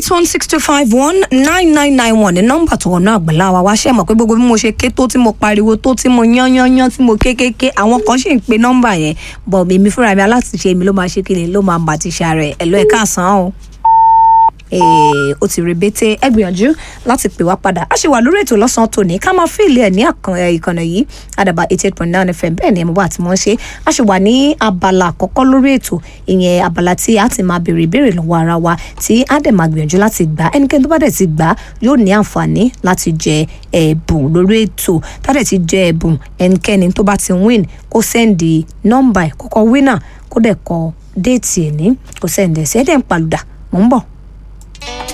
eight one six two five one nine nine nine one ní nọ́mbà tó wọnú àgbàlá wa wá ṣe mọ̀ pé gbogbo bí mo ṣe ké tó tí mo pariwo tó tí mo yán yán yán tí mo ké kéké àwọn kan ṣì ń pe nọ́mbà yẹn bọ̀ èmi fúnra mi aláṣìṣe mi ló máa ṣe kíni ló máa bà ti ṣàrẹ̀ ẹ̀ lọ́ ẹ̀ káàsán o ó ti rebete ẹ gbìyànjú láti pè wá padà a ṣe wà lórí ètò lọ́sàn-án tòní ká máa fíìlì ẹ̀ ní ìkànnì yìí àdàbà eighty eight point nine fm bẹ́ẹ̀ ni ẹ̀ mọ̀ bá àti mọ̀ ń ṣe a ṣe wà ní abala àkọ́kọ́ lórí ètò ìyẹn abala tí a ti máa béèrè ìbéèrè lọ́wọ́ ara wa tí a dẹ̀ máa gbìyànjú láti gbà ẹnikẹ́ni tó bá dẹ̀ ti gbà yóò ní àǹfààní láti jẹ ẹ̀bùn lórí ètò tá dẹ̀ ti jẹ ẹ̀bùn ẹnikẹ́ni tó bá ti win kó sẹ́ndì nọ́mbà ẹ̀ kọ́kọ́ winner kó dẹ̀ kọ déètì ẹ̀ ní kó sẹ́ndì ẹ̀ sí ẹ̀ dẹ̀ ń palùdà mò ń bọ̀.